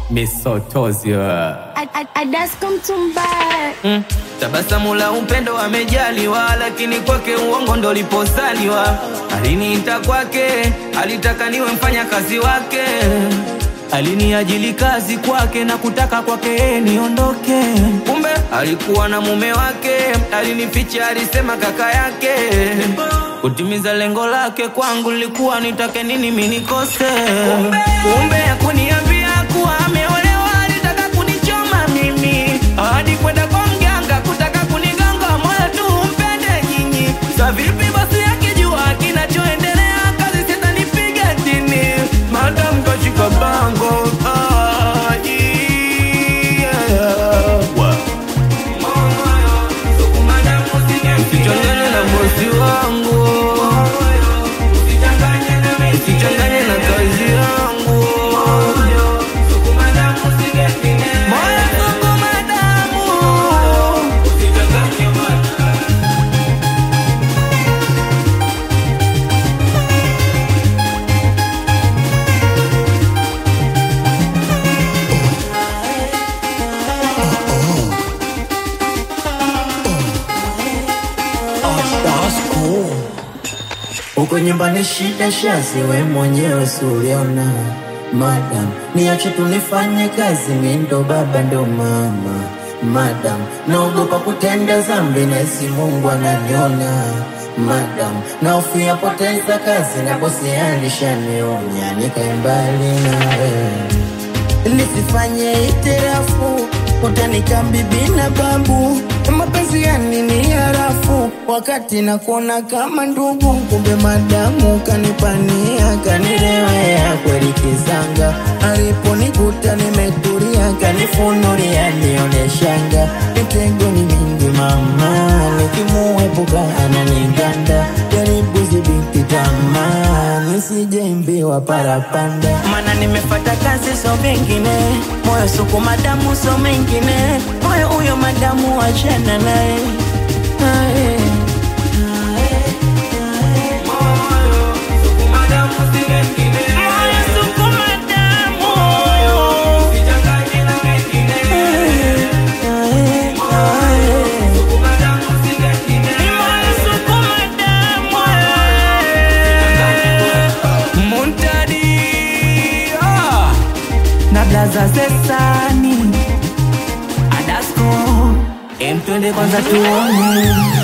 misotozio Adasko mtumbaya mm. Tabasamu la upendo amejaliwa, lakini kwake uongo ndo liposaliwa. Aliniita kwake, alitaka niwe mfanya kazi wake, aliniajili kazi kwake na kutaka kwake niondoke. Kumbe alikuwa na mume wake, alinificha, alisema kaka yake. Kutimiza lengo lake kwangu lilikuwa nitake nini mimi nikose. Kumbe hakuniambia kuwa ameolewa, alitaka kunichoma mimi hadi kwenda kwa mganga kutaka kunigonga moyo tu mpende nyinyi. Sa vipi basi akijua kinachoendelea, kazi sitanipiga chini, madam kashika bango ah, yeah. Usichanganye na bosi wangu, usichanganye na kazi yangu. Moyo sukuma damu. Uko nyumbani shida shazi, we mwenyewe suliona. Madam, niache tunifanye kazi, mi ndo baba ndo mama. Madam, naogopa kutenda zambi, nahisi Mungu ananiona. Madam, naofia poteza kazi, na bosi alishanionya, nikae mbali nawe nisifanye itirafu utanika bibi na babu mapenzi yani ni harafu wakati nakuona kama ndugu kumbe madamu kanipania kanirewea kweli kizanga aliponikuta nimetulia kanifunulia nioneshanga mitego ni mingi mama nikimuepuka ananiganda jaribu zibiti tamaa nisijeimbiwa parapanda mana nimefata kazi so vingine moyo suku madamu so mengine moyo huyo madamu wachana naye Aye. Moyo suku madamu. Aye, aye. Ni moyo suku madamu, aye. Muntadi ah, na blaza zesani Adasko em twende kwanza tuone